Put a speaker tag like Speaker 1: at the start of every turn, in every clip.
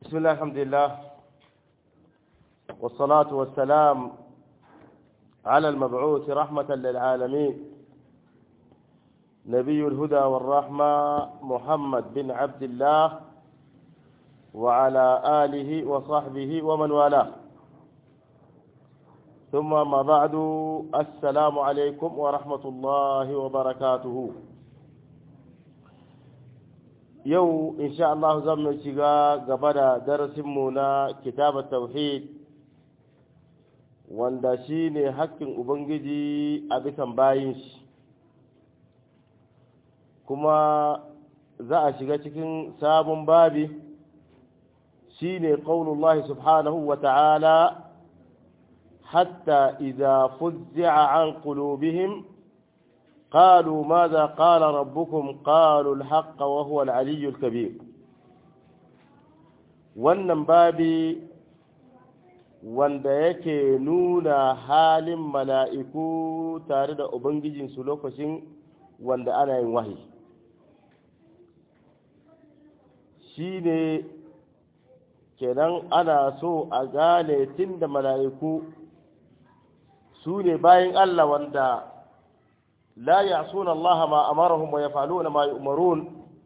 Speaker 1: بسم الله الحمد لله والصلاة والسلام على المبعوث رحمة للعالمين نبي الهدى والرحمة محمد بن عبد الله وعلى آله وصحبه ومن والاه ثم ما بعد السلام عليكم ورحمة الله وبركاته yau insha Allah zan mu shiga gaba da darasinmu na kitabar tauhid wanda shi ne haƙƙin Ubangiji a bisan bayin shi kuma za a shiga cikin sabon babi shi ne ƙaunullahi subhanahu wa ta'ala hatta idza fuzzi'a an qulubihim قالوا ماذا قال ربكم قالوا الحق وهو العلي الكبير wannan babi wanda yake nuna halin mala'iku tare da ubangijinsu lokacin wanda ana yin wahi shi ne kenan ana so a gane tun da mala'iku su ne bayan Allah wanda لا يعصون الله ما أمرهم ويفعلون ما يؤمرون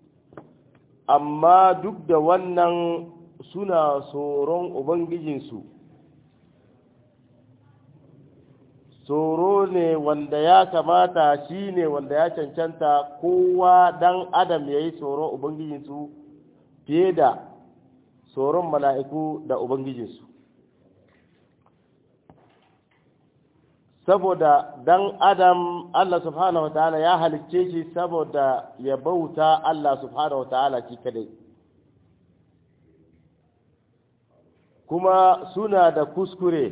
Speaker 1: amma duk da wannan suna tsoron ubangijinsu tsoro ne wanda ya kamata shi ne wanda ya cancanta kowa dan adam ya yi tsoron ubangijinsu fiye da tsoron mala'iku da ubangijinsu saboda dan adam Allah subhanahu wa ta'ala ya halicce shi saboda ya bauta Allah subhanahu wa ta'ala shi kadai kuma suna da kuskure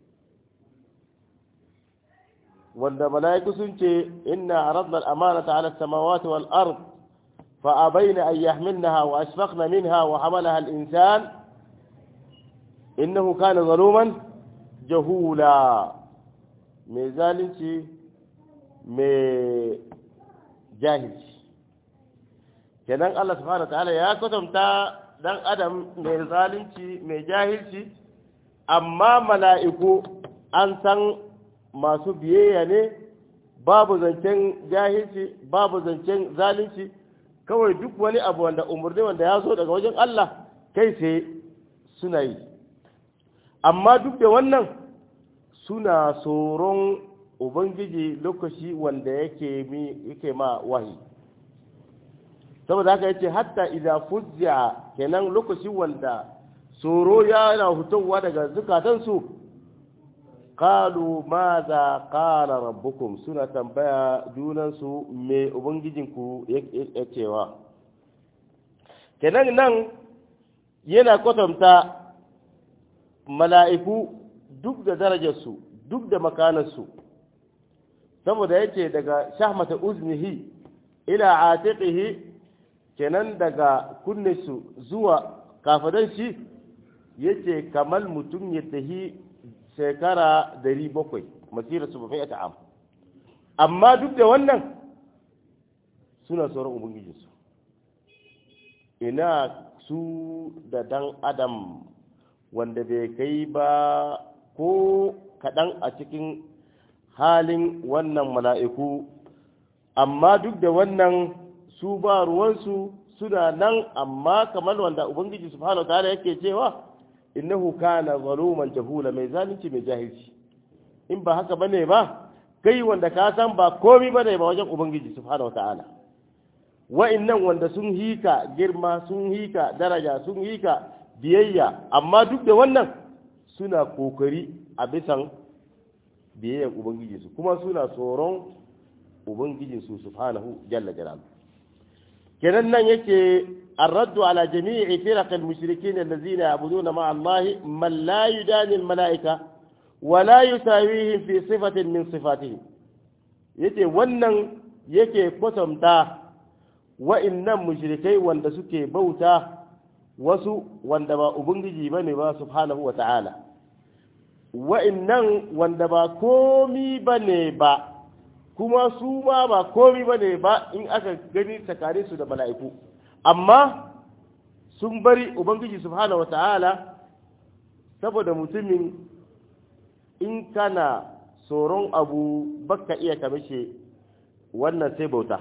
Speaker 1: wanda mala'iku sun ce inna aradna al-amanata 'ala as-samawati wal ard fa abayna an yahmilnaha wa ashfaqna minha wa hamalaha al-insan innahu kana zaluman jahula mai zalunci mai jahilci kenan Allah subhanahu ta'ala ya kwatanta dan adam mai zalunci mai jahilci amma mala'iku an san masu biyayya ne babu zancen jahilci babu zancen zalunci kawai duk wani abu wanda umarni wanda ya zo daga wajen Allah kai sai suna yi amma duk da wannan suna tsoron ubangiji lokaci wanda yake yake ma wahi saboda haka yace hatta idza fuzza kenan lokaci wanda tsoro yana hutowa daga zukatansu qalu madha qala rabbukum suna tambaya junansu me ubangijinku ya cewa kenan nan yana kwatanta mala'iku duk da darajarsu duk da makanarsu saboda yake daga shahmata uznihi ila atiqihi kenan daga kunnesu zuwa kafadan shi yace kamal mutum ya tahi shekara 700 masira su bafi ta'am amma duk da wannan suna sauran ubangijinsu ina su da dan adam wanda bai kai ba ko kaɗan a cikin halin wannan mala'iku amma duk da wannan su ba ruwansu suna nan amma kamar wanda ubangiji subhanahu wa ta'ala yake cewa innahu kana zaluman jahula mai zalunci mai jahilci in ba haka bane ba kai wanda ka san ba komi bane ba wajen ubangiji subhanahu wa ta'ala wa'annan wanda sun hika girma sun hika daraja sun hika biyayya amma duk da wannan suna kokari a bisan biyayyar ubangijinsu kuma suna tsoron ubangijinsu subhanahu jalla jalal kenan nan yake الرد على جميع فرق المشركين الذين يعبدون مع الله من لا يداني الملائكة ولا يساويهم في صفة من صفاتهم yace wannan yake kwatanta wa'innan mushrikai wanda suke bauta wasu wanda ba ubangiji bane ba subhanahu wa ta'ala wa'innan wanda ba komi bane ba kuma su ma ba komi bane ba in aka gani tsakanin su da mala'iku amma sun bari ubangiji subhanahu wata'ala saboda mutumin in kana tsoron abu baka iya kamishe wannan sai bauta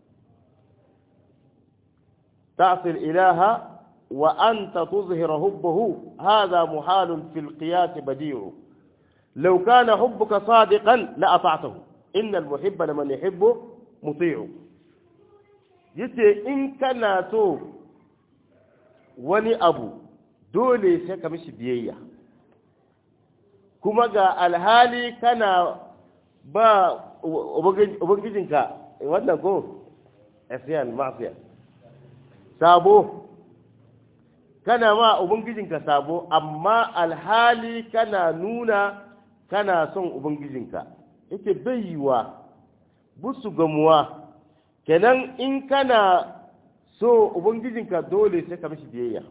Speaker 1: ta'sil ilaha wa anta tuzhira hubbahu hadha muhalun fil qiyas badi'u law kana hubbuka sadiqan la ata'tahu innal muhibba liman yuhibbu muti'u yace in kana so wani abu dole sai ka mishi biyayya kuma ga alhali kana ba ubangijinka wannan ko asiyan mafiya sabo kana ma ubangijinka sabo amma alhali kana nuna kana son ubangijinka yake bayiwa busu gamuwa kenan in kana so ubangijinka dole sai ka mishi biyayya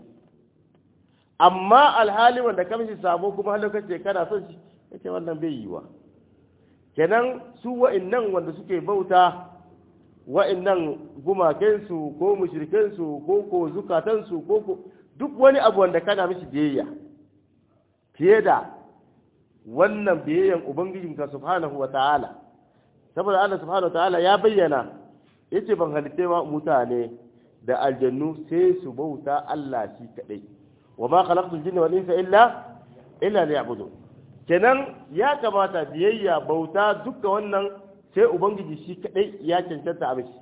Speaker 1: amma alhali wanda ka mishi sabo kuma har lokaci kana son shi yake wannan bai yiwa kenan su wa'annan wanda suke bauta wa'annan gumakensu ko mushrikensu ko ko zukatansu ko ko duk wani abu wanda kana mishi biyayya fiye da wannan biyayyan ubangijinka subhanahu wa ta'ala saboda Allah subhanahu wa ta'ala ya bayyana yace ban halitte ma mutane da aljannu sai su bauta Allah shi kadai wa ma khalaqtul jinna wal insa illa illa liya'budun kenan ya kamata biyayya bauta duka wannan sai ubangiji shi kadai ya cancanta a mishi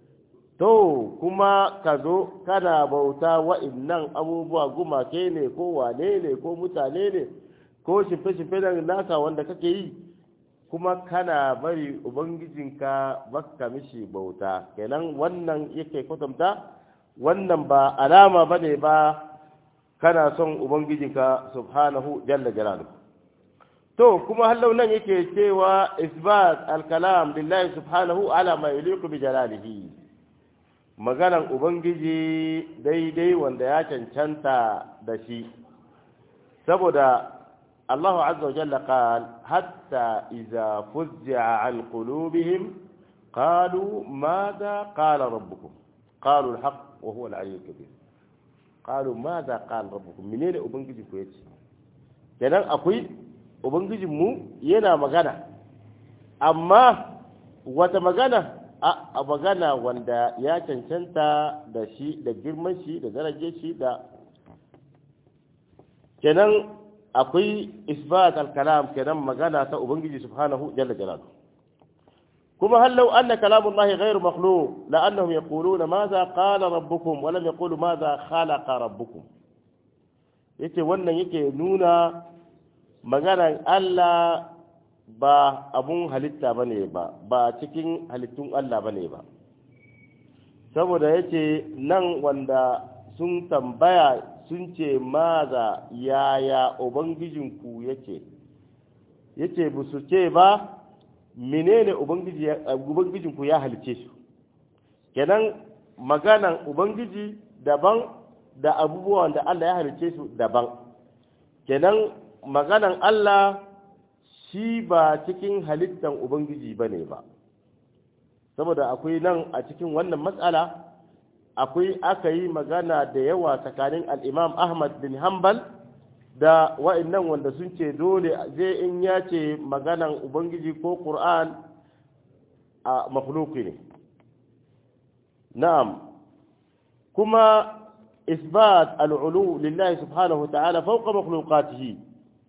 Speaker 1: to kuma ka zo kana bauta wa'innan abubuwa gumake ne ko wane ne ko mutane ne ko shimfe-shimfe da naka wanda kake yi kuma kana bari ubangijinka baka mishi bauta kenan wannan yake kwatanta wannan ba alama ba ne ba kana son ubangijinka subhanahu jalla jalaluhu to kuma hallau nan yake cewa isbat al-kalam lillahi subhanahu ala ma yaliqu bi jalalihi maganan ubangiji daidai wanda ya cancanta da shi saboda Allah azza wa jalla qal hatta idza fuzza an qulubihim qalu madha qala rabbukum qalu al-haq wa huwa al-aliyyul kabir qalu madha qala rabbukum menene ubangiji ku yace kenan akwai ubangijinmu yana magana amma wata magana a magana wanda ya cancanta da shi da girman shi da daraje shi da kenan akwai isbat al-kalam kenan magana ta ubangiji subhanahu jalla jalaluhu kuma hal law anna kalam Allah ghayr makhluq la annahum yaquluna madha qala rabbukum wa lam yaqulu madha khalaqa rabbukum yace wannan yake nuna maganar Allah ba abun halitta ba ne ba ba cikin halittun Allah ba ne ba saboda ya ce nan wanda sun tambaya sun ce maza yaya ubangijinku ya ce ya ce ba su ce ba menene ubangijinku ya halice su kenan maganan ubangiji daban da abubuwan da Allah ya halice su daban kenan maganan Allah shi ba cikin halittan Ubangiji ba ne ba, saboda akwai nan a cikin wannan matsala akwai aka yi magana da yawa tsakanin al'imam Ahmad bin Hanbal da wa'innan wanda sun ce dole zai in ya ce maganan Ubangiji ko Ƙur'an a makhluki ne. Na'am, kuma isbat al'ulu lillahi subhanahu ta'ala fauka makhlukatihi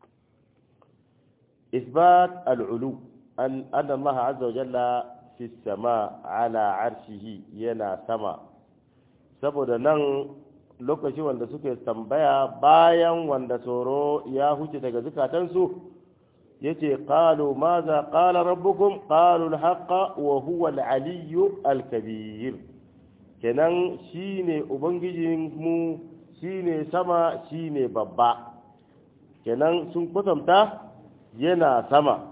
Speaker 1: إثبات العلو أن أن الله عز وجل في السماء على عرشه ينا سما saboda nan lokaci wanda suke tambaya bayan wanda tsoro ya huce daga zukatansu yace qalu maza qala rabbukum qalu al-haqqa wa huwa al-aliyyu al-kabir kenan shine ubangijin mu shine sama shine babba kenan sun kwatanta yana sama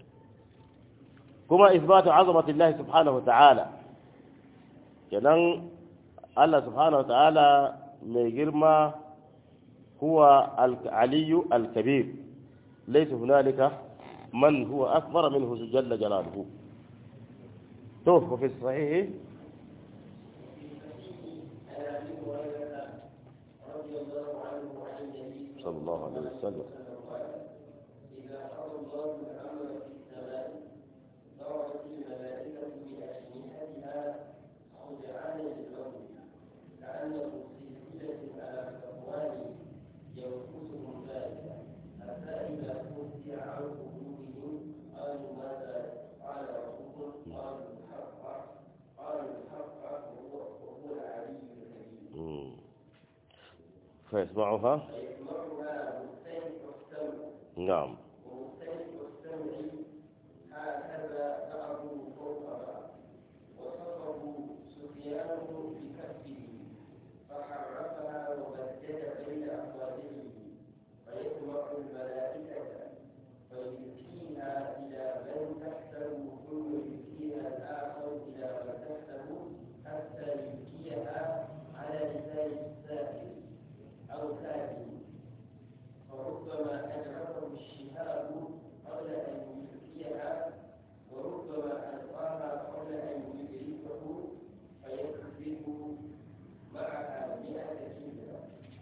Speaker 1: kuma isbatu azamatillahi subhanahu ta'ala kenan Allah subhanahu ta'ala mai girma huwa al-aliyu al-kabir laysa hunalika man huwa akbar minhu jalla jalaluhu to fi sahih صلى الله عليه وسلم
Speaker 2: إذا قضى الله الأمر في السماء ضربت الملائكة بأجنحتها خدعان للرب كأنه في سلسلة على صفوان ينفسهم ذلك حتى إذا فزع عن قلوبهم قالوا ماذا قال ربكم قالوا الحق قالوا الحق وهو وهو العلي الكبير
Speaker 1: مم. فيسمعها
Speaker 2: فيسمعها مستمع السمع
Speaker 1: نعم
Speaker 2: ومختلف السمع هكذا بعضه فوق بعض وصفه سفيان بكفه فحرفها وبدد بين اصابعه فيسمع الملائكه فيلقيها الى من تحته ثم يلقيها الاخر الى من تحته حتى يلقيها على لسان السائل او كاتب فربما أدركه الشهاب قبل أن يلقيها وربما ألقاها قبل أن يدركه فيكذب معها مئة كلمة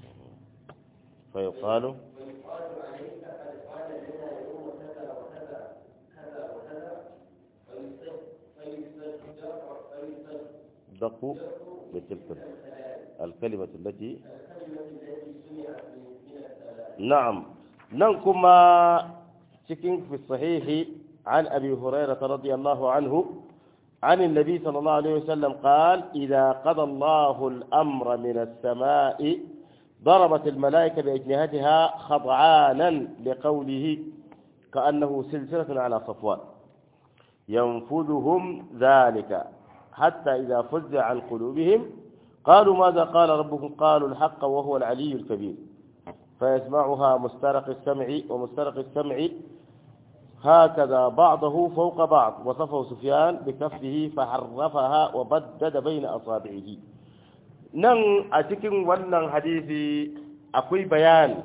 Speaker 1: فيقال
Speaker 2: ويقال عليك قد قال لنا يوم كذا وكذا كذا وكذا فيصدق فيصدق فيصدق
Speaker 1: دقوا بتلك الكلمة التي
Speaker 2: الكلمة التي سمعت من من الثلاث
Speaker 1: نعم ننكما cikin في الصحيح عن أبي هريرة رضي الله عنه عن النبي صلى الله عليه وسلم قال إذا قضى الله الأمر من السماء ضربت الملائكة بأجنحتها خضعانا لقوله كأنه سلسلة على صفوان ينفذهم ذلك حتى إذا فزع عن قلوبهم قالوا ماذا قال ربكم قالوا الحق وهو العلي الكبير فيسمعها مسترق السمع ومسترق السمع هكذا بعضه فوق بعض وصفه سفيان بكفه فحرفها وبدد بين أصابعه نن أتكن ونن حديثي أقوي بيان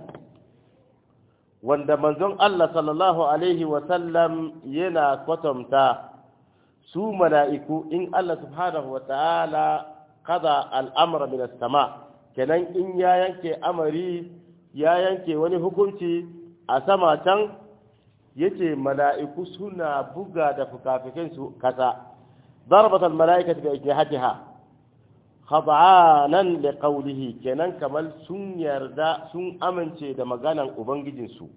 Speaker 1: wanda manzon Allah sallallahu alaihi wasallam yana kwatanta su mala'iku in Allah subhanahu wa ta'ala kada al'amura min sama kenan in ya yanke amari ya yanke wani hukunci a sama can yace mala'iku suna buga da fukafikinsu kasa ضربت الملائكة بأجنحتها خضعانا لقوله kenan kamar sun yarda sun amince da maganan ubangijinsu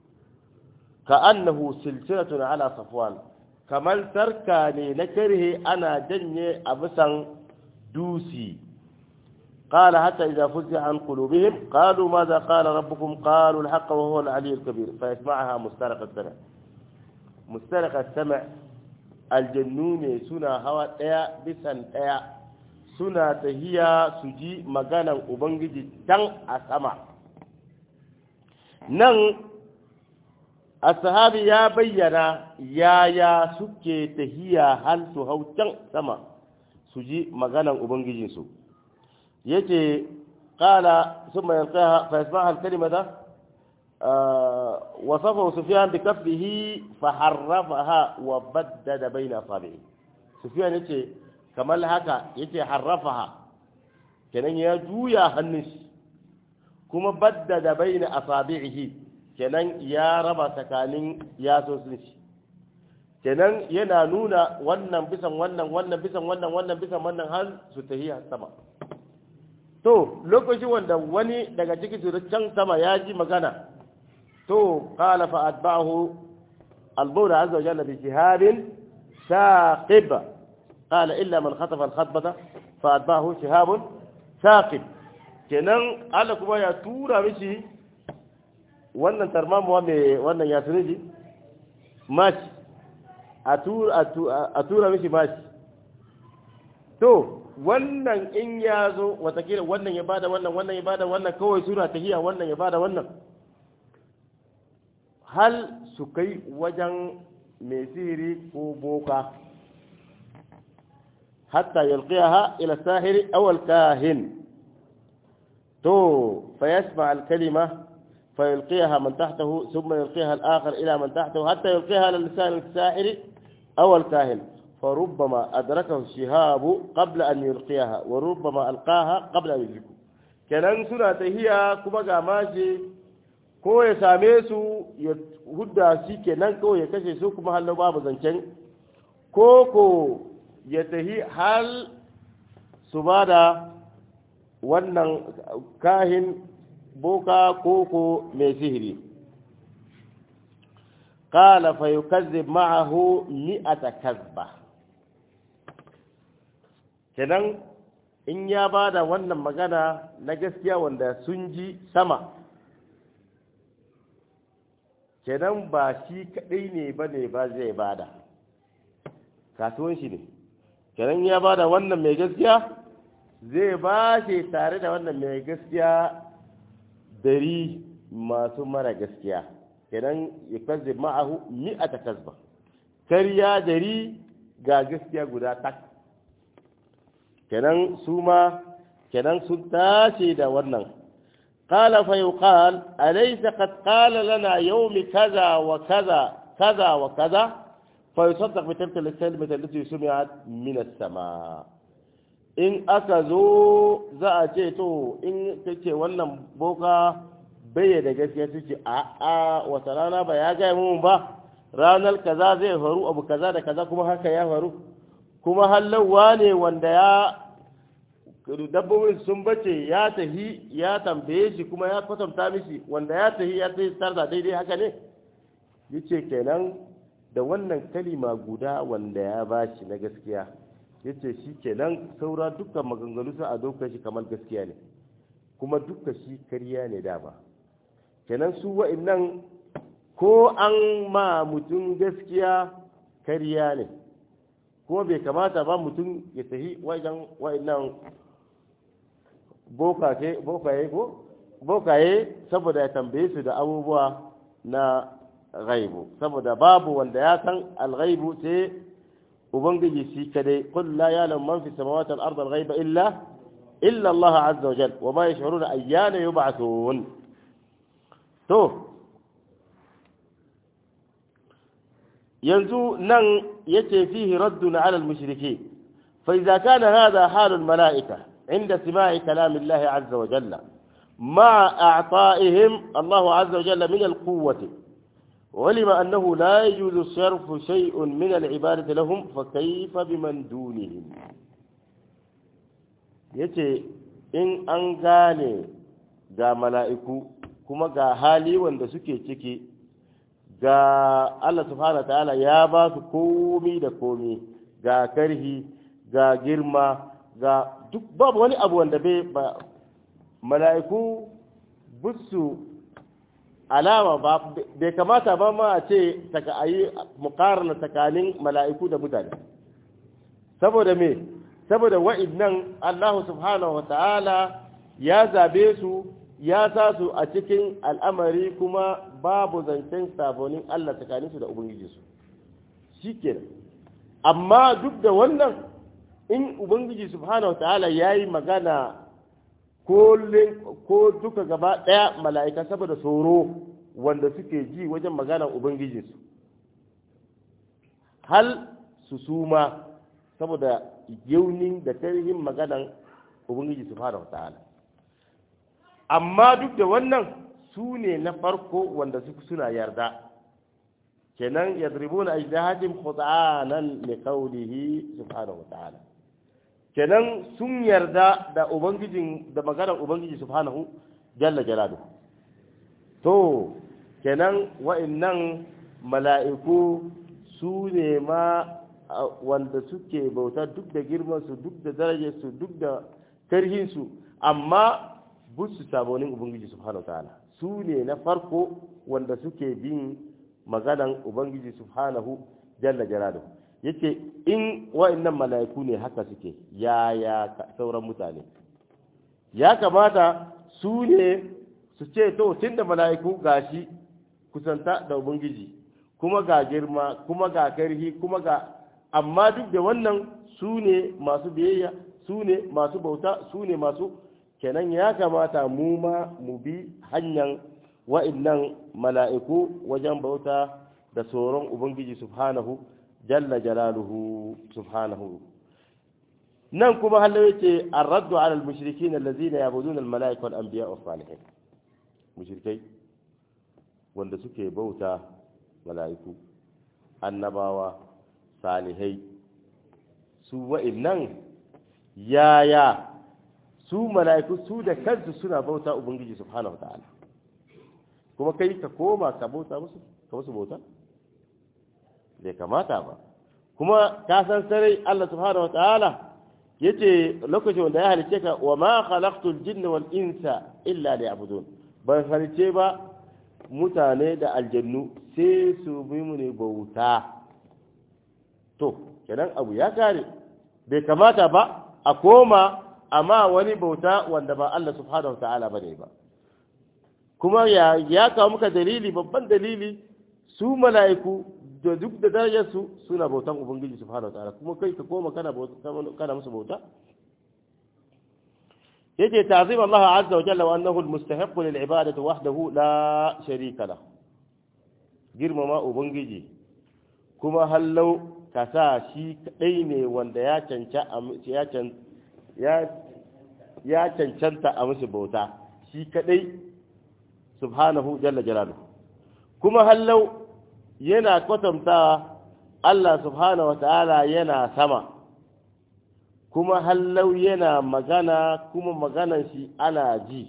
Speaker 1: ka annahu silsilatun ala safwan kamar sarka ne na karhe ana janye a bisan dusi قال حتى إذا فزع عن قلوبهم قالوا ماذا قال ربكم قالوا الحق وهو العلي الكبير فيسمعها مسترق السمع مسترق السمع الجنون سنة هوا ايا بسن ايا سنة تهيا سجي مغانا أبنجي تن أسمع نن الصحابي يا بينا يا يا سكي تهيا هل سهو تن سما سجي مغانا أبنجي سو yace qala thumma yalqaha fa yasmaha al-kalimata وصفه سفيان بكفه فحرفها وبدد بين اصابعه سفيان yace kamar haka yace harrafaha kenan ya juya hannun shi kuma baddada baina asabi'ihi kenan ya raba tsakanin yasosin shi kenan yana nuna wannan bisan wannan wannan bisan wannan wannan bisan wannan har su tahiya sama to lokacin wanda wani daga cikin su can sama ya ji magana to qala fa atba'ahu al-mawla azza wa jalla bi shihabin saqib qala illa man khatafa al-khatbata fa atba'ahu shihabun saqib kenan Allah kuma ya tura mishi wannan tarmamuwa mai wannan ya tuni mashi a tura mishi mashi to wannan in ya zo watakila wannan ya bada wannan wannan ya bada wannan kawai suna tahiya wannan ya bada wannan hal su kai wajen mai sihiri ko boka hatta yalqiyaha ila sahiri aw al-kahin to fa yasma al-kalima fa yalqiyaha man tahtahu thumma yalqiyaha al-akhar ila man tahtahu hatta yalqiyaha ala lisan al-sahiri aw al-kahin فربما أدركه الشهاب قبل أن يلقيها وربما ألقاها قبل أن يدركه kenan suna tahiya kuma ga mashi ko ya same su ya hudda shi kenan kawai ya kashe su kuma hallo babu zancen ko ko ya tahi hal su ba da wannan kahin boka koko mai sihiri قال فيكذب معه مئة كذبة kenan in ya ba da wannan magana na gaskiya wanda sun ji sama kenan ba shi kaɗai ne ba ne ba zai bada kasuwan shi ne kenan ya ba da wannan mai gaskiya zai ba shi tare da wannan mai gaskiya dari masu mara gaskiya kenan ya kazze ma'ahu mi'ata kazba karya dari ga gaskiya guda tak kenan su ma kenan sun tashi da wannan قال فيقال أليس قد قال لنا يوم كذا وكذا كذا وكذا فيصدق بتلك الكلمة التي سمعت من السماء in aka zo za a ce to in ta ce wannan boka bai da gaskiya su ce a a wata rana ba ya gaya mun ba ranar kaza zai faru abu kaza da kaza kuma haka ya faru kuma hallawa ne wanda ya dabbobin sun bace ya tahi ya tambaye shi kuma ya kwatanta mishi wanda ya tahi ya tahi tarda daidai haka ne yace kenan da wannan kalima guda wanda ya bashi na gaskiya yace shi kenan saura dukkan maganganu sai a dokar shi kamar gaskiya ne kuma dukkan shi kariya ne dama kenan su wa'annan ko an ma mutum gaskiya kariya ne kuma bai kamata ba mutum ya tafi wajen wa'annan bokaye ko bokaye saboda ya tambaye su da abubuwa na ghaibu saboda babu wanda ya san alghaibu sai ubangiji shi kadai qul la ya'lamu man fi samawati wal ardi al-ghaiba illa illa Allah azza wa jalla wa ma yash'uruna ayyana yub'athun to yanzu nan yace fihi raddun ala al-mushrikeen fa idza kana hadha halul mala'ika عند سماع كلام الله عز وجل مع أعطائهم الله عز وجل من القوة ولم أنه لا يجوز صرف شيء من العبادة لهم فكيف بمن دونهم yace in an gane ga mala'iku kuma ga hali wanda suke ciki ga Allah subhanahu wa ta'ala ya ba su komi da komi ga karhi ga girma ga duk babu wani abu wanda bai ba mala'iku busu alama ba bai kamata ba ma a ce taka ayi mukarna tsakanin mala'iku da mutane saboda me saboda wa'idnan Allah subhanahu wa ta'ala ya zabe su ya sa su a cikin al'amari kuma babu zancen sabonin Allah tsakaninsu da ubangijinsu shi kenan amma duk da wannan in ubangiji subhanahu wataala ya yi magana ko duka gaba ɗaya mala'ika saboda tsoro wanda suke ji wajen maganar ubangijinsu hal su suma saboda yaunin da tarihin maganar ubangiji subhanahu wataala amma duk da wannan su ne na farko wanda suna yarda kenan yadribuna ajdahajim khud'anan li qawlihi subhanahu wataala kenan sun yarda da ubangijin da maganar ubangiji subhanahu jalla jalaluhu to kenan wa'annan mala'iku su ne ma wanda suke bauta duk da girmansu duk da darajarsu duk da karhinsu amma busu sabonin ubangiji subhanahu ta'ala su ne na farko wanda suke bin maganan ubangiji subhanahu jalla jalaluhu yace in wa'annan mala'iku ne haka suke yaya sauran mutane ya kamata su ne su ce to tunda mala'iku gashi kusanta da ubangiji kuma ga girma kuma ga karhi kuma ga amma duk da wannan su ne masu biyayya su ne masu bauta su ne masu kenan ya kamata mu ma mu bi hanyar wa'annan mala'iku wajen bauta da tsoron ubangiji subhanahu jalla jalaluhu subhanahu nan kuma hallo yace ar-raddu ala al-mushrikin allazina yabuduna al-mala'ika wal anbiya was salihin mushrikai wanda suke bauta mala'iku annabawa salihai su wa'innan yaya su mala'iku su da kansu suna bauta ubangiji subhanahu wa ta'ala kuma kai ka koma ka bauta musu ka musu bauta bai kamata ba kuma ka san sarai Allah subhanahu wa ta'ala yace lokacin wanda ya halice ka wa ma khalaqtul jinna wal insa illa liya'budun ban halice ba mutane da aljannu sai su bi mu ne bauta to kenan abu ya kare bai kamata ba a koma amma wani bauta wanda ba Allah subhanahu wa ta'ala bane ba kuma ya ya kawo muka dalili babban dalili su mala'iku da duk da darajarsu suna bautan ubangiji subhanahu wataala kuma kai ka koma kana kana musu bauta yace ta'zim Allah azza wa jalla wa annahu almustahiq lil ibadati wahdahu la sharika la girmama ubangiji kuma hallau ka sa shi kadai ne wanda ya canca ya can ya ya cancanta a musu bauta shi kadai subhanahu jalla jalaluhu kuma hallau yana kwatanta Allah subhanahu wata'ala yana sama kuma hallau yana magana kuma maganan shi ana ji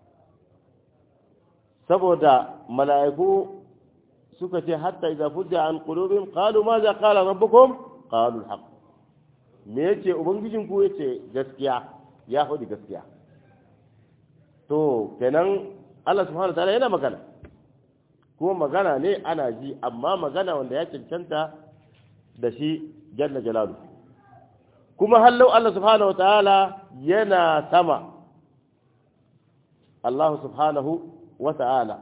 Speaker 1: saboda mala'iku suka ce hatta idza fudda an qulubihim qalu ma za qala rabbukum qalu al me yace ubangijin ku yace gaskiya ya faɗi gaskiya to kenan Allah subhanahu wata'ala yana magana kuma magana ne ana ji amma magana wanda ya cancanta da shi jalla jalalu kuma hallau Allah subhanahu wa ta'ala yana sama Allah subhanahu wa ta'ala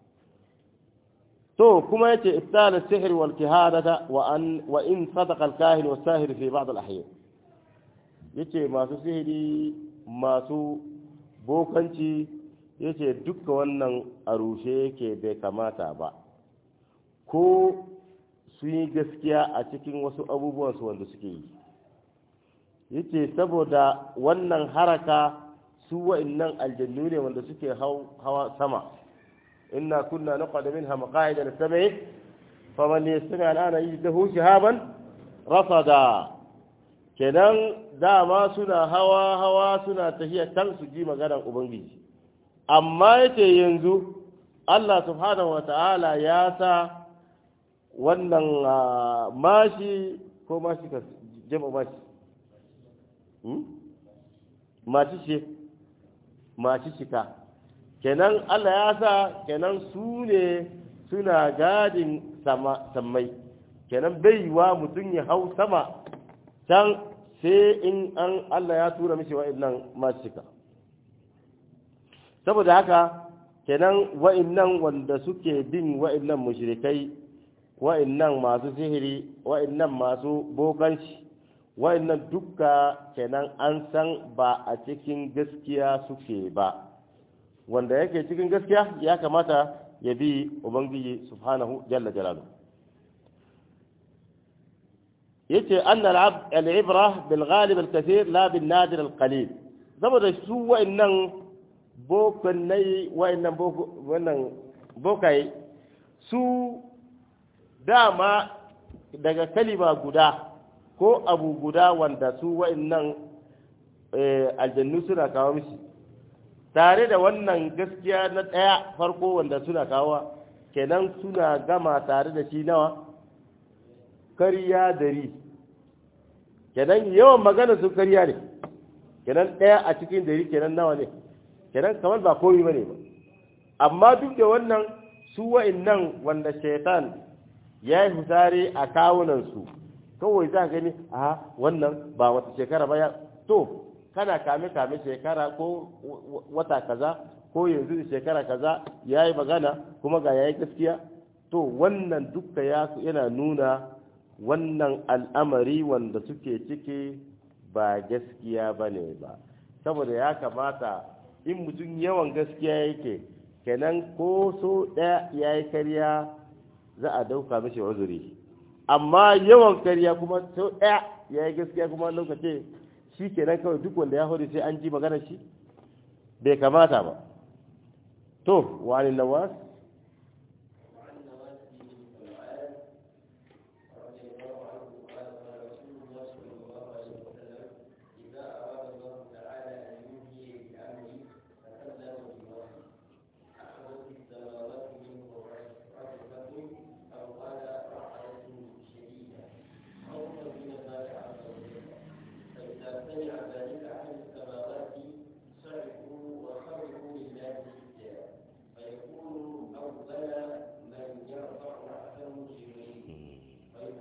Speaker 1: to kuma yace ibtal as-sihr wal kihanata wa an wa in sadaqa al-kahin wa sahir fi ba'd al-ahyan yace masu sihiri masu bokanci ya ce duka wannan a rushe yake bai kamata ba ko su yi gaskiya a cikin wasu abubuwansu wanda suke yi ya ce saboda wannan haraka su wa'innan aljannu ne wanda suke hawa sama inna kunna naqad minha maqa'ida lis-sam'i faman yastami al'ana yajdahu shihaban rasada kenan dama suna hawa hawa suna tafiya kan su ji maganar ubangiji amma yake yanzu Allah subhanahu wa ta'ala ya sa wannan mashi ko mashi ka jama mashi mashi ce mashi shika kenan Allah ya sa kenan su ne suna gadin sammai kenan bai wa mutum ya hau sama can sai in an Allah ya tura mishi wa'annan mashi shika saboda haka kenan wa'annan wanda suke bin wa'annan mushrikai wa'annan masu sihiri wa'annan masu bokanci wa'annan dukka kenan an san ba a cikin gaskiya suke ba wanda yake cikin gaskiya ya kamata ya bi ubangiji subhanahu jalla jalalu yace anna al-ibra bil ghalib al-kathir la bin nadir al-qalil saboda su wa'annan bokanai wa'annan wannan bokai su dama daga kalima guda ko abu guda wanda su wa'annan aljannu suna kawo mishi tare da wannan gaskiya na ɗaya farko wanda suna kawo kenan suna gama tare da shi nawa kariya dari kenan yawan magana su kariya ne kenan ɗaya a cikin dari kenan nawa ne kenan kamar ba komi ba ne ba amma duk da wannan su wa'annan wanda shaitan ya yi fusari a kawunansu kawai za gani a wannan ba wata shekara ba ya to kana kame kame shekara ko wata kaza ko yanzu da shekara kaza ya yi magana kuma ga yayi gaskiya to wannan duka ya yana nuna wannan al'amari wanda suke ciki ba gaskiya ba ne ba saboda ya kamata in mutum yawan gaskiya yake kenan ko so ɗaya ya yi karya za a dauka mishi uzuri amma yawan karya kuma sau ɗaya ya yi gaskiya kuma lokaci shi kenan kawai duk wanda ya hudu sai an ji magana shi bai kamata ba to wani nawas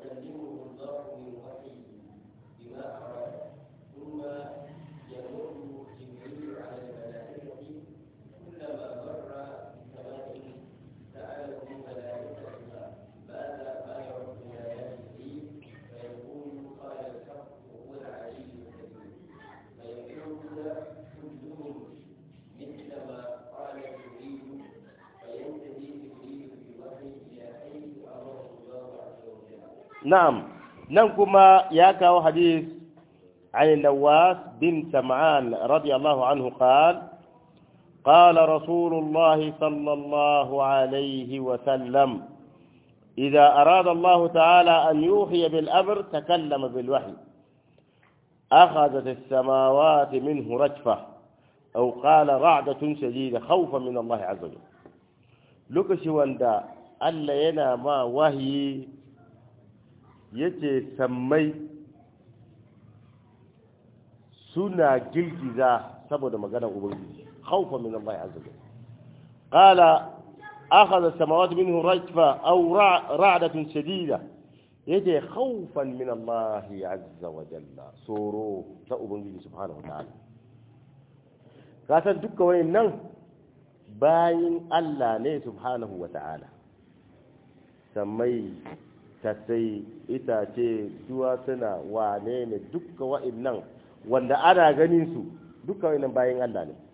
Speaker 2: فيكلمه الله من وحيه بما أراد ثم يمر جبريل على الملائكة كلما مر بسماء سأله ملائكتها ماذا ما يرد آياته فيقول قال الحق وهو العلي الكبير فيقولون كلهم مثل ما قال جبريل فينتهي جبريل بالوحي إلى حيث أمره الله عز وجل
Speaker 1: na'am nan kuma ya kawo hadis عن النواس بن سمعان رضي الله عنه قال قال رسول الله صلى الله عليه وسلم إذا أراد الله تعالى أن يوحي بالأمر تكلم بالوحي أخذت السماوات منه رجفة أو قال رعدة شديدة خوفا من الله عز وجل لكش وندا ألا ينا ما وهي yace sammai suna girgiza saboda maganar ubangiji khawfa min Allah azza wa qala akhadha as-samawati minhu rajfa aw ra'datun shadida yace khawfan min Allah azza wa jalla soro ta ubangiji subhanahu wa ta'ala kasan dukkan wayannan bayin Allah ne subhanahu wa ta'ala sammai tattai itace duwatsuna wane ne dukkan wa'annan wanda ana ganin su dukkan wa'annan bayan Allah ne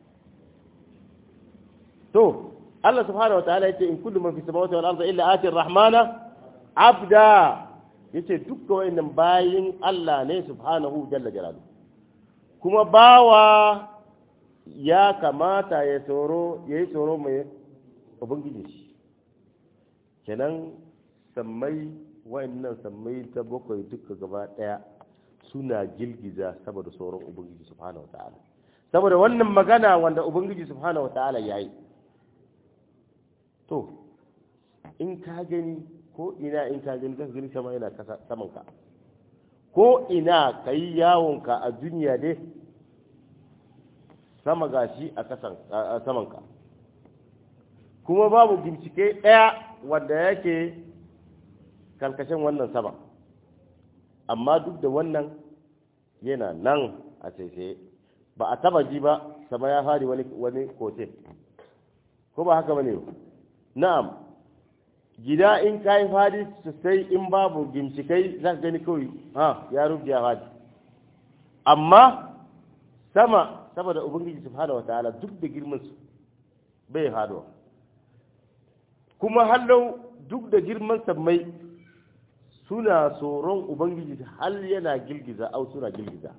Speaker 1: to Allah subhanahu wa ta'ala yace in kullu man fi samawati wal ardi illa ati ar-rahmana abda yace dukkan wa'annan bayin Allah ne subhanahu jalla jalaluhu kuma bawa ya kamata ya tsoro yayi tsoro mai ubangiji shi kenan sammai wa'annan sammai ta bakwai duka gaba daya suna girgiza saboda sauran ubangiji subhanahu wataala saboda wannan magana wanda ubangiji subhanahu wataala yayi to in ka gani ko ina in ka gani zaka gani sama yana saman ka ko ina kai yawon ka a duniya dai sama gashi a kasan a saman ka kuma babu bincike daya wanda yake karkashin wannan sama amma duk da wannan yana nan a tsaye ba a taba ji ba sama ya fari wani wani kote ko ba haka bane na'am gida in kai fadi sosai in babu ginshikai za ka gani kawai ha ya rufe ya fadi amma sama saboda ubangiji subhanahu wataala duk da girman su bai haduwa kuma hallau duk da girman sammai suna tsoron ubangiji hal yana girgiza au suna girgiza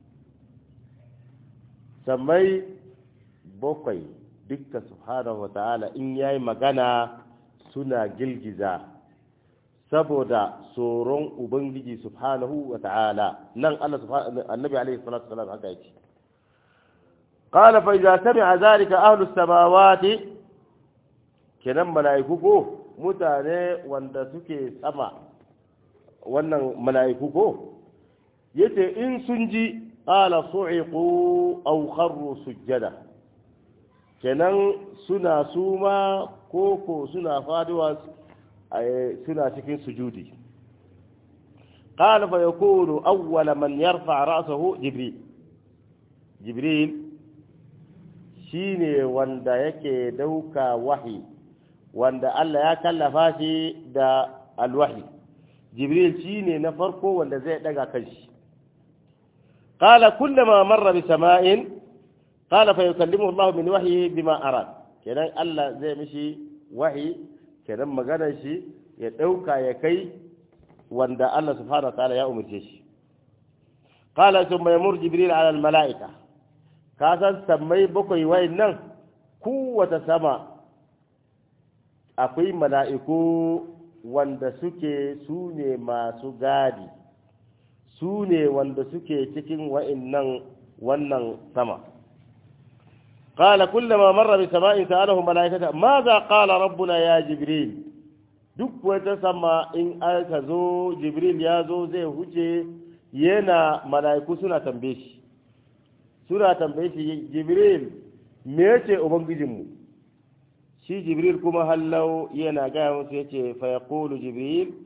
Speaker 1: sammai bakwai dukkan subhanahu wa ta'ala in yayi magana suna girgiza saboda tsoron ubangiji subhanahu wa ta'ala nan Allah subhanahu annabi alaihi salatu wasallam haka yake qala fa idza sami'a zalika ahlus samawati kenan mala'iku ko mutane wanda suke sama wannan mala'iku ko yace in sun ji qala su'iqu aw kharru sujjada kenan suna suma koko suna faduwa suna cikin sujudi qala fa yakunu awwala man yarfa ra'sahu jibril jibril shine wanda yake dauka wahi wanda Allah ya kallafa shi da alwahi jibril shine na farko wanda zai daga kanshi qala kullama marra bi sama'in qala fa yukallimu Allah min wahyihi bima arad kenan Allah zai mishi wahi kenan maganar shi ya dauka ya kai wanda Allah subhanahu wa ta'ala ya umarce shi qala thumma yamur jibril ala al mala'ika ka san sammai bakwai wayin nan kowace sama akwai mala'iku wanda suke su ne masu gadi su ne wanda suke cikin wa'innan wannan sama قال كلما مر بسماء سأله ملائكته ماذا قال ربنا يا جبريل duk wata sama in aka zo jibril ya zo zai huce yana mala'iku suna tambaye shi suna tambaye shi jibril me yace ubangijinmu shi jibril kuma hallau yana gaya musu yace fa yaqulu jibril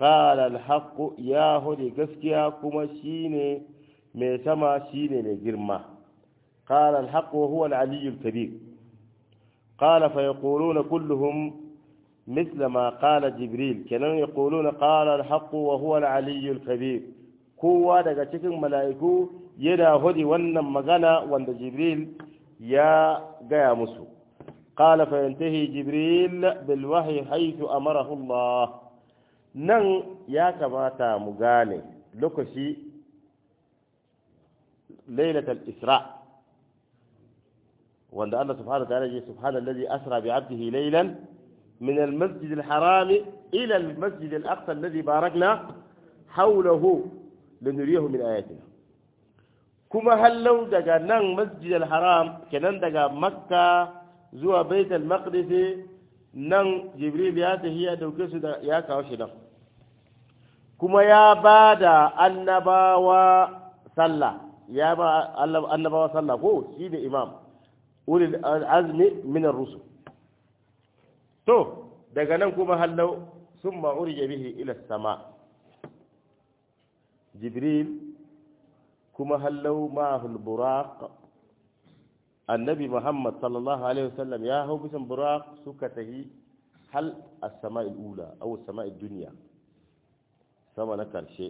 Speaker 1: qala al-haqq ya hudi gaskiya kuma shine mai sama shine mai girma qala al-haqq wa huwa al-aliy al-kabir qala fa yaquluna kulluhum مثل ما قال جبريل كانوا يقولون قال الحق وهو العلي الكبير kowa daga cikin mala'iku yana hudi wannan magana wanda jibril ya gaya musu qala fa yantahi jibril bil wahyi haythu amarahu Allah nan ya kamata mu gane lokaci lailatul isra wanda Allah subhanahu wa ta'ala ya subhanallazi asra bi 'abdihi laylan من المسجد الحرام إلى المسجد الأقصى الذي باركنا حوله لنريه من آياتنا كما هل لو دقا نان مسجد الحرام كنان دقا مكة زوا بيت المقدس نان جبريل ياته هي دوكسو دا ياكا وشنا كما يا بادا النباوة صلى يا با النباوة صلى هو سيد إمام أولي العزم من الرسل to daga nan kuma hallau sun ma'urje bihi ila sama jibril kuma hallau ma'ahul buraq annabi muhammad sallallahu alaihi wasallam ya hau bisan buraq suka tahi hal as-sama'il ula aw as-sama'id dunya sama na karshe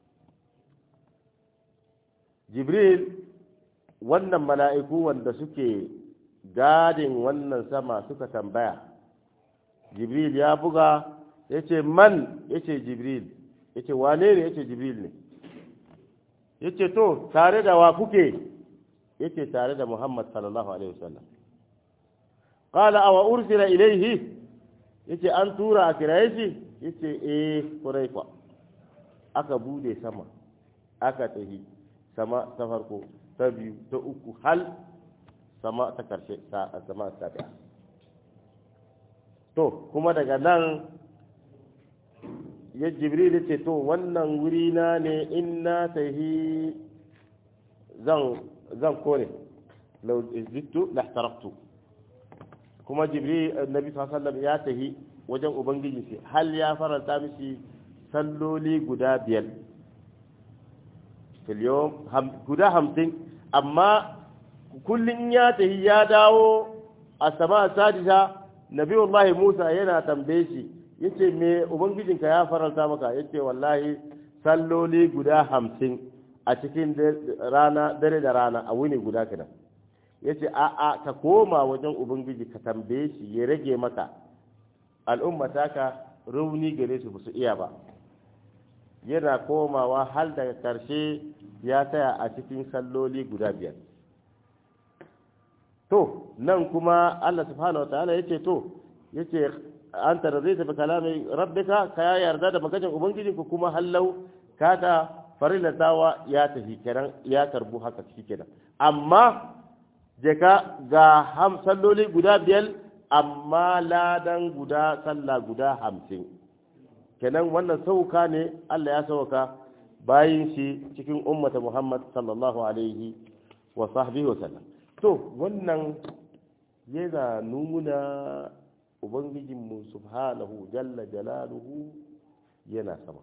Speaker 1: jibril wannan mala'iku wanda suke gadin wannan sama suka tambaya jibril ya buga ya ce man ya ce jibril ya ce wane ne ya ce jibril ne ya ce to tare da wa kuke ya ce tare da muhammad sallallahu alaihi wasallam ƙala awa ursila ilaihi ya ce an tura a kiraye shi ya ce eh kurai kwa aka bude sama aka tafi sama ta farko ta biyu ta uku hal sama ta karshe sama ta biya to kuma daga nan ya jibril ce to wannan wuri na ne in na tahi zan zan kore lau zittu lahtaraktu kuma jibril annabi sallallahu ya tahi wajen ubangiji ce hal ya faranta mishi salloli guda biyar filiyon guda hamsin amma kullum ya tahi ya dawo a sama sadisa nabiyullahi Musa yana tambaye shi yace me ubangijinka ya faranta maka yace wallahi salloli guda hamsin a cikin rana dare da rana a wuni guda kenan yace a a ka koma wajen ubangiji ka tambaye shi ya rage maka al'umma taka rauni gare su su iya ba yana komawa hal daga karshe ya tsaya a cikin salloli guda biyar to nan kuma Allah subhanahu wa ta'ala yace to yace an tarzita bi kalami rabbika ka yarda da maganar ubangiji ku kuma hallau kata farilatawa ya tafi kenan ya karbu haka kenan amma je ka ga ham salloli guda biyar amma ladan guda sallah guda hamsin kenan wannan sauka ne Allah ya sauka bayin shi cikin ummata Muhammad sallallahu alaihi wa sahbihi wa sallam to wannan yana nuna ubangijinmu subhanahu jalla jalaluhu yana sama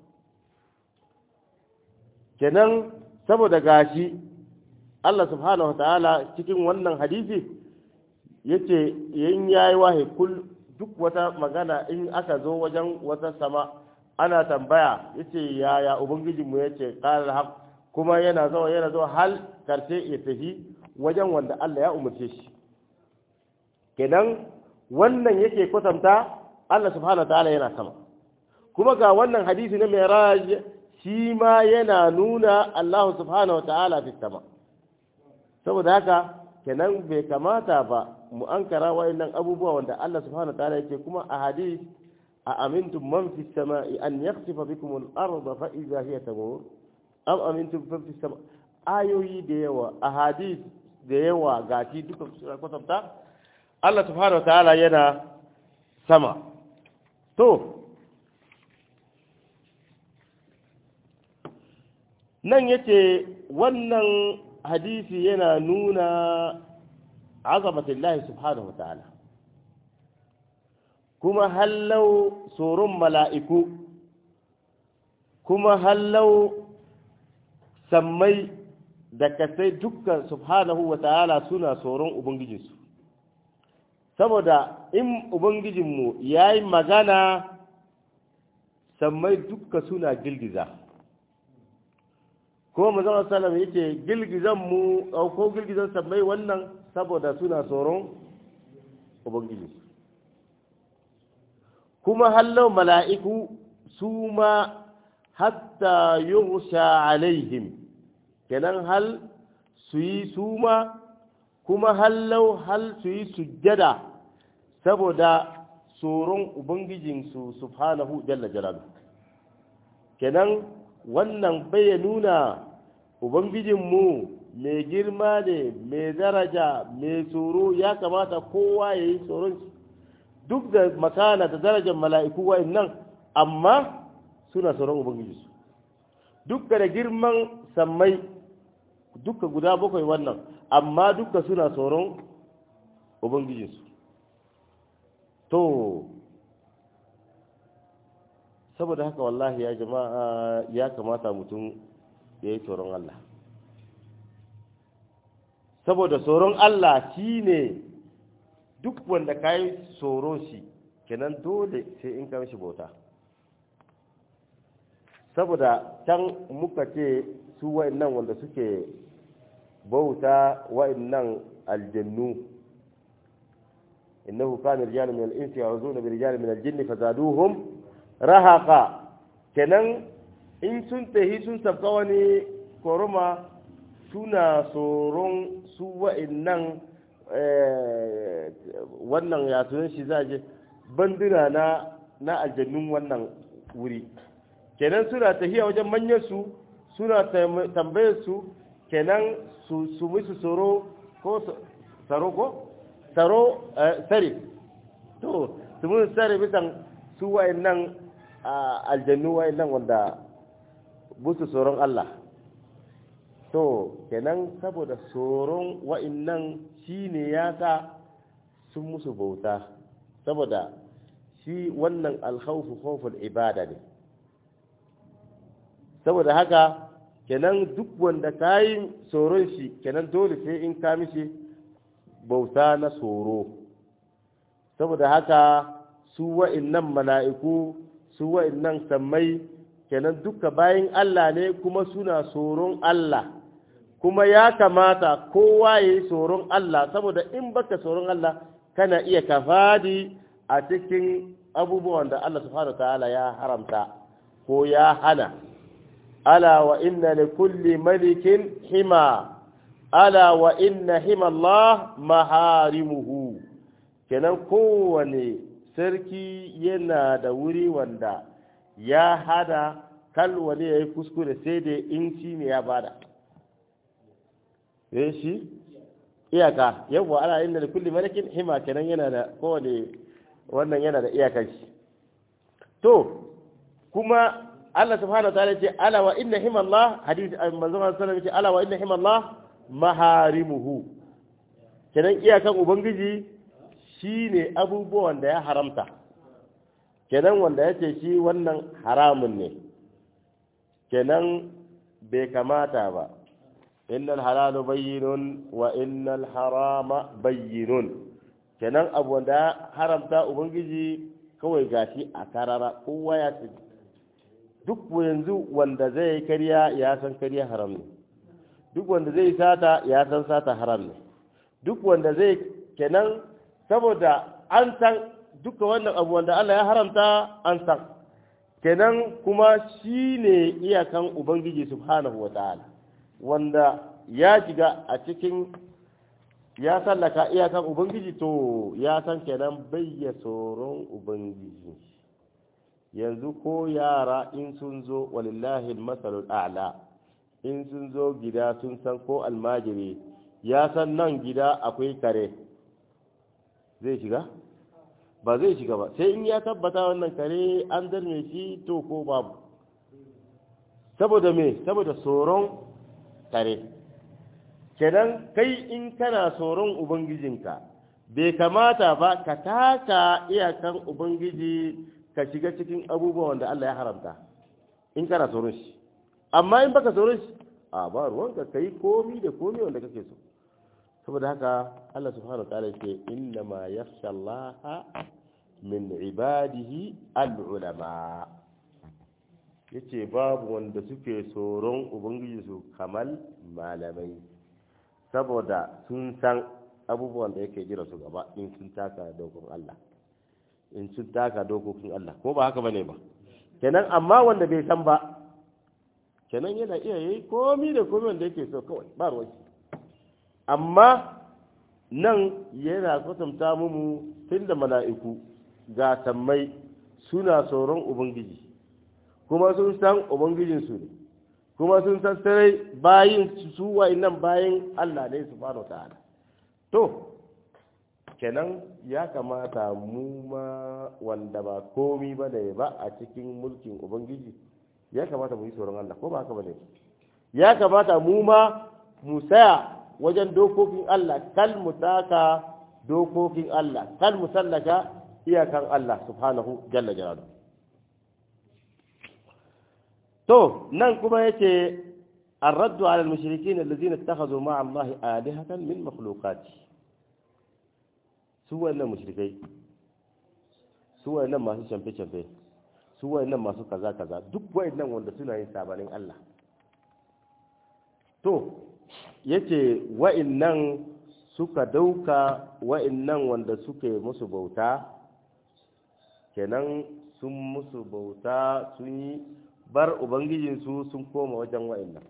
Speaker 1: kenan saboda gashi Allah subhanahu ta'ala cikin wannan hadisi yace yin yayi wahi kul duk wata magana in aka zo wajen wata sama ana tambaya yace yaya ubangijinmu yace qala haq kuma yana zo yana zo hal karshe ya tafi wajen wanda Allah ya umarce shi kenan wannan yake kwatanta Allah subhanahu ta'ala yana sama kuma ga wannan hadisi na miraj shi ma yana nuna Allah subhanahu ta'ala fi sama saboda haka kenan bai kamata ba mu ankara wayannan abubuwa wanda Allah subhanahu ta'ala yake kuma a hadis a amintum man fi samai an yakhsifa bikum al-ardh fa idha hiya tamur am amintum man fi sama ayoyi da yawa a hadis da yawa gashi duka suna kwatanta Allah subhanahu wa ta'ala yana sama to nan yace wannan hadisi yana nuna azamatillahi subhanahu wa ta'ala kuma hallau tsoron mala'iku kuma hallau sammai da kasai dukkan subhanahu wa ta'ala suna tsoron ubangijinsu saboda in ubangijinmu ya yi magana sammai dukka suna girgiza ko mazan salam ya ce girgizanmu ko girgizan sammai wannan saboda suna tsoron ubangijinsu kuma hallau mala'iku su ma hatta yughsha alaihim kenan hal su yi suma kuma hallau hal su yi sujjada saboda tsoron ubangijinsu subhanahu jalla jalalu kenan wannan bai nuna ubangijinmu mai girma ne mai daraja mai tsoro ya kamata kowa ya yi tsoron duk da makana da darajar mala'iku wa'in amma suna tsoron ubangijinsu duk da girman sammai duka guda bakwai wannan amma duka suna tsoron ubangijinsu to saboda haka wallahi ya jama'a ya kamata mutum ya yi tsoron Allah saboda tsoron Allah shi ne duk wanda ka yi tsoro shi kenan dole sai in ka shi bauta saboda can muka ce su wa'annan wanda suke bauta wa'annan aljannu innahu kana rijalun min al-insi ya'uzuna bi rijalin min al-jinni fazaduhum rahaqa kenan in sun tahi sun sabka wani koroma suna tsoron su wa'annan wannan ya tunan shi zaje banduna na na aljannun wannan wuri kenan suna tahiya wajen manyan su suna tambayar su kenan su su musu tsoro ko tsaro ko tsaro tsare to su musu tsare bisan su wa'annan aljannu wa'annan wanda busu tsoron Allah to kenan saboda tsoron wa'annan shine ya sa sun musu bauta saboda shi wannan alkhawfu khawful ibada ne saboda haka kenan duk wanda ka yi tsoron shi kenan dole sai in ka mishi bauta na tsoro saboda haka su wa'innan mala'iku su wa'innan sammai kenan duka bayan Allah ne kuma suna tsoron Allah kuma ya kamata kowa ya yi tsoron Allah saboda in baka tsoron Allah kana iya kafadi a cikin abubuwan da Allah subhanahu ta'ala ya haramta ko ya hana ala wa inna li kulli malikin hima ala wa inna hima Allah maharimuhu kenan kowane sarki yana da wuri wanda ya hada kal wani ya yi kuskure sai da in shi ne ya bada eh shi iyaka yawwa ala inna li kulli malikin hima kenan yana da kowane wannan yana da iyakar shi to kuma Allah subhanahu wa ta'ala ce ala wa inna himallah hadisi manzo sallallahu alaihi ce ala wa inna himallah maharimuhu kenan iyakan ubangiji shine abubuwan da ya haramta kenan wanda yace shi wannan haramun ne kenan bai kamata ba innal halalu bayyinun wa innal harama bayyinun kenan abu wanda haramta ubangiji kawai gashi a karara kowa ya ce duk yanzu wanda zai karya ya san karya haram ne duk wanda zai sata ya san sata haram ne duk wanda zai kenan saboda an san duka wannan abu wanda Allah ya haramta an san kenan kuma shi ne iyakan ubangiji subhanahu wa ta'ala wanda ya shiga a cikin ya sallaka iyakan ubangiji to ya san kenan bayya tsoron ubangiji yanzu ko yara in sun zo walillahi masalul a'la in sun zo gida sun san ko almajiri ya san nan gida akwai kare zai shiga ba zai shiga ba sai in ya tabbata wannan kare an darme shi to ko babu saboda me saboda tsoron kare kenan kai in kana tsoron ubangijinka bai kamata ba ka taka iyakan ubangiji ka shiga cikin abubuwan da Allah ya haramta in kana tsoron shi amma in baka tsoron shi a ba ruwanka kai komi da komi wanda kake so saboda haka Allah subhanahu wataala yake inna ma yakhsha Allah min ibadihi al-ulama yace babu wanda suke tsoron ubangiji su kamal malamai saboda sun san abubuwan da yake jira su gaba in sun taka dokokin Allah in sun taka dokokin Allah ko ba haka bane ba kenan amma wanda bai san ba kenan yana iya yi komi da komi wanda yake so kawai ba ruwan amma nan yana kwatanta mu tun da mala'iku ga sammai suna tsoron ubangiji kuma sun san ubangijinsu ne kuma sun san sarai bayin su nan bayin Allah ne su fara ta'ala to kenan ya kamata mu ma wanda ba komi ba ne ba a cikin mulkin ubangiji ya kamata mu yi tsoron Allah ko ba haka ba ne ya kamata mu ma mu saya wajen dokokin Allah kal mu taka dokokin Allah kal mu sallaka iyakan Allah subhanahu jalla jalaluhu to nan kuma yace الرد على المشركين الذين اتخذوا مع الله آلهة من مخلوقاته سوى أن مشركي سوى أن ما شنفي شنفي سوى أن ما كذا كذا duk wayannan wanda suna yin sabanin Allah to yace wa'annan suka dauka wa'annan wanda suke musu bauta kenan sun musu bauta sun yi bar ubangijinsu sun koma wajen wa'annan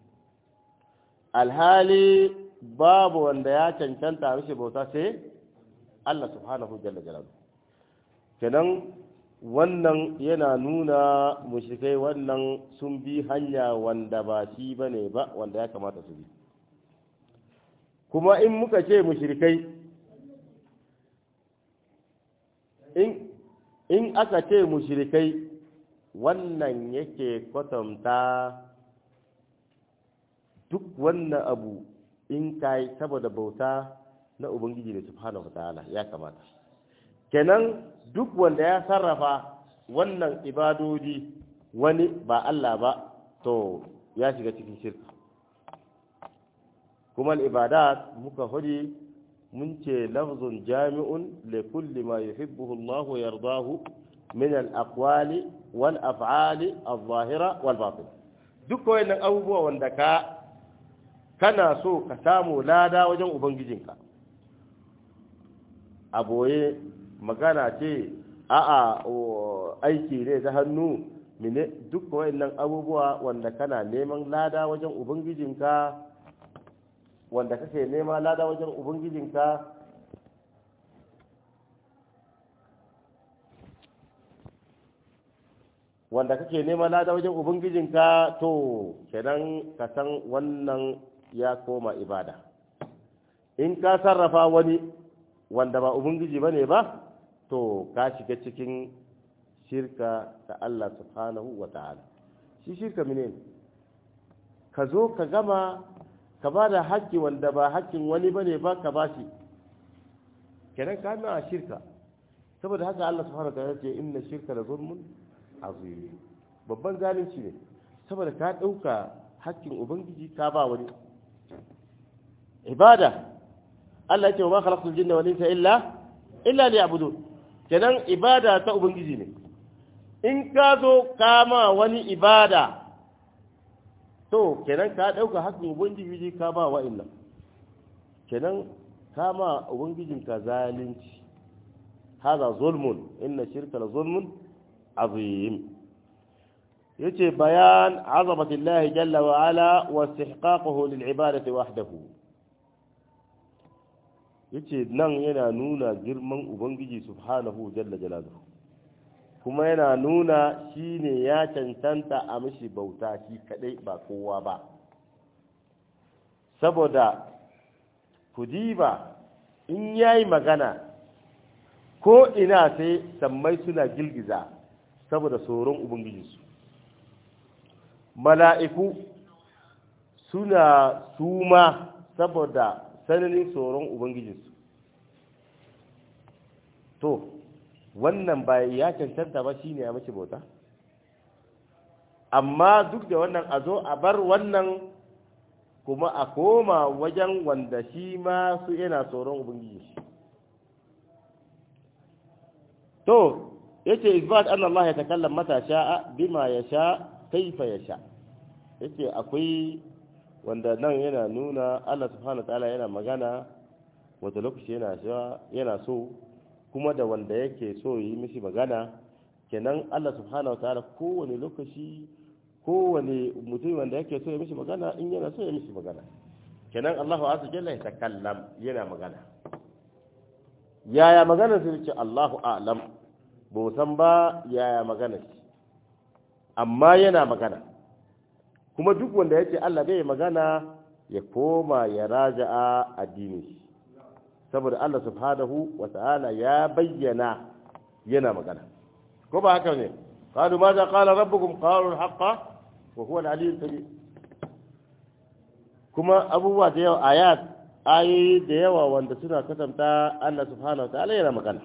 Speaker 1: alhali babu wanda ya cancanta mishi bauta sai Allah subhanahu jalla jalalu kenan wannan yana nuna mushrikai wannan sun bi hanya wanda ba shi bane ba wanda ya kamata su bi kuma in muka ce mushrikai in in aka ce mushrikai wannan yake kwatanta duk wannan abu in kai saboda bauta na ubangiji ne subhanahu wataala ya kamata kenan duk wanda ya sarrafa wannan ibadodi wani ba Allah ba to ya shiga cikin shirka kuma ibadat muka hudi mun ce lafzun jami'un li kulli ma yuhibbuhu Allah wa yardahu min al-aqwali wal af'ali adh-dhahira wal batin duk wayannan abubuwa wanda ka kana so ka samu lada wajen ubangijinka a boye magana ce a'a aiki ne ta hannu mine duk wayannan abubuwa wanda kana neman lada wajen ubangijinka wanda kake nema lada wajen ubangijinka wanda kake nema lada wajen ubangijinka to kenan ka san wannan ya koma ibada in ka sarrafa wani wanda ba ubangiji bane ba to ka shiga cikin shirka ta Allah subhanahu wa ta'ala shi shirka mene ka zo ka gama ka ba da haƙƙi wanda ba haƙƙin wani bane ba ka ba shi kenan ka nuna shirka saboda haka Allah subhanahu wa ta'ala ce inna shirka la zulmun azim babban zalunci ne saboda ka ɗauka haƙƙin ubangiji ka ba wani ibada Allah ya ce wa ma khalaqtul jinna wal insa illa illa liya'budun kenan ibada ta ubangiji ne in ka zo kama wani ibada to kenan ka ɗauka haƙƙin ubangiji ka ba wa'annan kenan kama ubangijin ka zalunci haza zulmun inna shirka la zulmun azim yace bayan azamatillahi jalla wa ala wa istihqaquhu lil ibadati wahdahu yace nan yana nuna girman ubangiji subhanahu jalla jalaluhu kuma yana nuna shine ya cancanta a mishi bauta shi kadai ba kowa ba saboda kudiba in yayi magana ko ina sai sammai suna girgiza saboda tsoron ubangijinsu mala'iku suna suma saboda sananin tsoron ubangijinsu to wannan ba ya cancanta ba shine ya mace bauta amma duk da wannan a zo a bar wannan kuma a koma wajen wanda shi ma su yana tsoron ubangiji to yace isbat anna Allah ya takallam mata sha'a bima yasha kaifa yasha yace akwai wanda nan yana nuna Allah subhanahu ta'ala yana magana wata lokaci yana yana so kuma da wanda yake so yi mishi magana kenan Allah subhanahu ta'ala kowane lokaci kowane mutum wanda yake so ya mishi magana in yana so ya mishi magana kenan Allahu azza jalla ya takallam yana magana yaya magana sai ce Allahu a'lam ba san ba yaya magana shi amma yana magana kuma duk wanda ya ce Allah bai magana ya koma ya raja'a addini shi saboda Allah subhanahu wa ta'ala ya bayyana yana magana ko ba haka ne قالوا ماذا قال ربكم قالوا الحق وهو العلي الكبير kuma abubuwa da yawa ayat ayoyi da yawa wanda suna kasanta Allah subhanahu wa ta'ala yana magana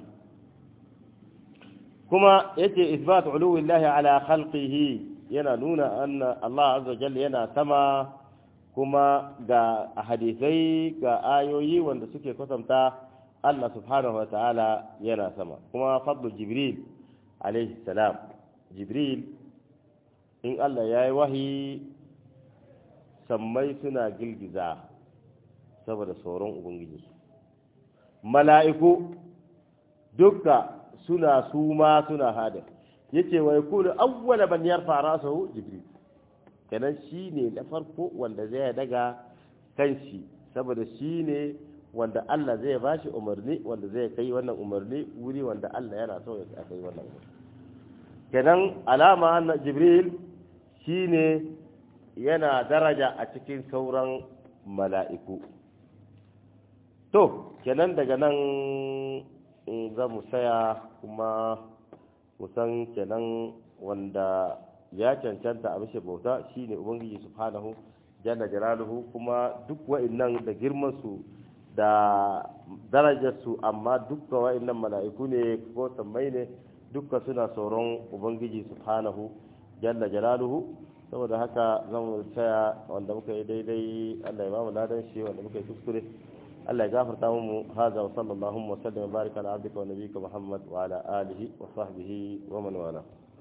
Speaker 1: kuma yace isbat uluwillahi ala khalqihi yana nuna anna Allah azza jalla yana sama kuma ga hadisai ga ayoyi wanda suke kasanta Allah subhanahu wa ta'ala yana sama kuma fadlu jibril alaihi salam jibril in Allah ya yi wahi sammai suna girgiza saboda tsoron ubangiji mala'iku duka suna suma suna hada yace wa yakunu awwala man yarfa rasahu jibril kenan shine na farko wanda zai daga kanshi saboda shine wanda Allah zai bashi umarni wanda zai kai wannan umarni wuri wanda Allah yana so ya kai wannan umarni kenan alama na jibril shine yana daraja a cikin sauran mala'iku to kenan daga nan za mu saya kuma kusan kenan wanda ya cancanta a mishi bauta shine ubangiji subhanahu jalla jalaluhu kuma duk wa'annan da girman su da darajar su amma dukkan wa'annan mala'iku ne ko sammai ne dukkan suna tsoron ubangiji subhanahu jalla jalaluhu saboda haka zan tsaya wanda muka yi daidai Allah ya ba mu ladan shi wanda muka yi kuskure Allah ya gafarta mu haza wa sallallahu wa sallam wa baraka ala abdika wa nabiyyika Muhammad wa ala alihi wa sahbihi wa man wala